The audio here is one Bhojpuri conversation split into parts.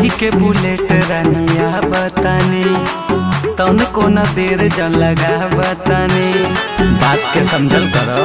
के बुलेट रनिया बतानी तन को न देर जन लगा बतानी बात के समझल करो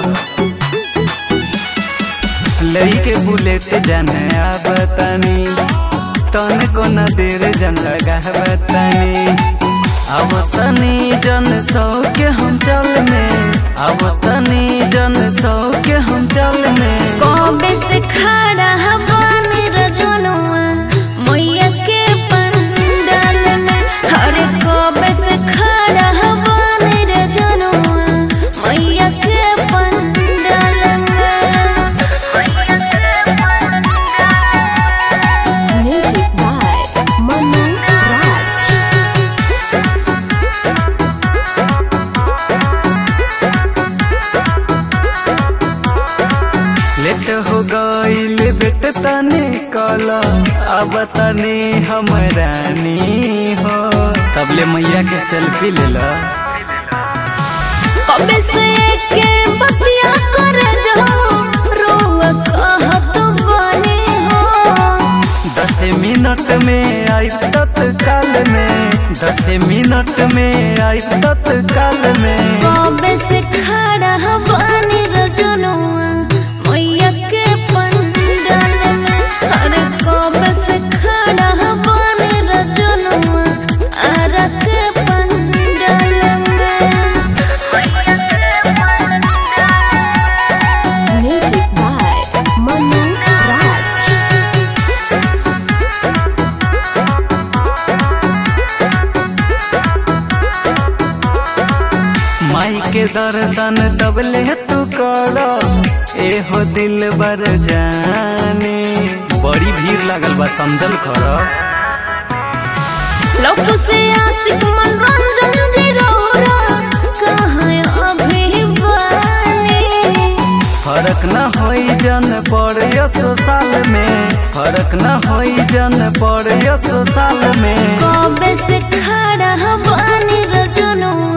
लई के बुलेट जाने बतानी तन को न देर जन लगा बतानी अब तनी जन सौ के हम चल में अब तनी जन सौ के हम चल में कबे से खड़ा हवानी रजनुआ मैया के पंडाल में अरे कबे से खड़ा हवानी रजनुआ मैया के पंडाल में music by Manu Raj late हो गईल बेट तने कल अब तने हम रानी हो तबले मैया के सेल्फी ले लो कबे से के बतिया कर जो रोवा कहत बने हो दस मिनट में आई तत्काल में दस मिनट में आई तत्काल में कबे से खड़ा हवानी रजनुआ मैया के पंडाल में अरे कबे से खड़ा हवानी रजनुआ आरा के पंडाल में म्यूजिक बाय मनु राज माई के दर्शन तबले तू कर एहो दिल बर जाने बड़ी भीड़ लागल बा समझल कर लोक से आशिक मनोरंजन जी रोरा कहाँ अभी बानी फर्क न होई जन पर यस साल में फर्क न होई जन पर यस साल में कबे से खड़ा हवानी रजनुआ